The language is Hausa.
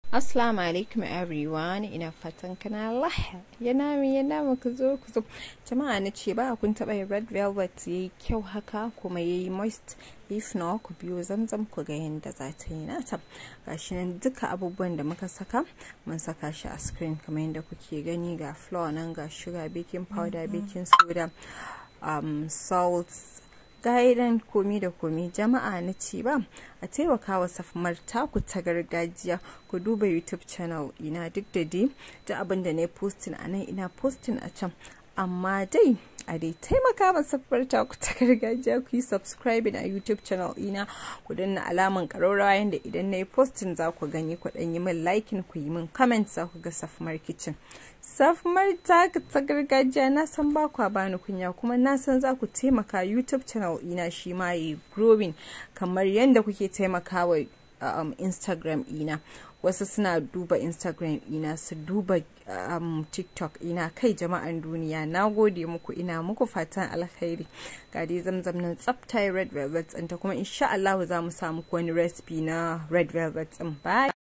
Assalamu alaikum everyone ina fatan kana laha yana mi yana mu ku zo ku zo jama'a na ce ba kun taba yin red velvet yayi kyau haka kuma yayi moist if na ku biyo zamzam ku ga yadda za ta yi nata gashi nan duka abubuwan da muka saka mun saka shi a screen kamar yadda kuke gani ga flour nan ga sugar baking powder baking soda um, salt gaidan komi da komi jama'a na ce ba a taimaka wa safmar taku ta gargajiya ku duba youtube channel ina duk da dai da abin da na yi posting a nan ina posting a can amma dai a dai taimaka ma safmar taku ta gargajiya ku yi subscribing a youtube channel ina ku danna alaman ƙararrawa yadda idan na yi posting za ku gani ku ɗan yi min liking ku yi min comment za ku ga safmar kitchen safmar ta ta gargajiya na san ba kwa bani kunya kuma na san za ku taimaka youtube channel ina shi ma yi growing kamar yadda kuke taimaka wa um, instagram ina wasu suna duba instagram ina su duba um, tiktok ina kai jama'an duniya na gode muku ina muku fatan alkhairi ga dai zamzam nan tsafta red velvet ta kuma insha Allah za mu samu wani recipe na red velvet din bye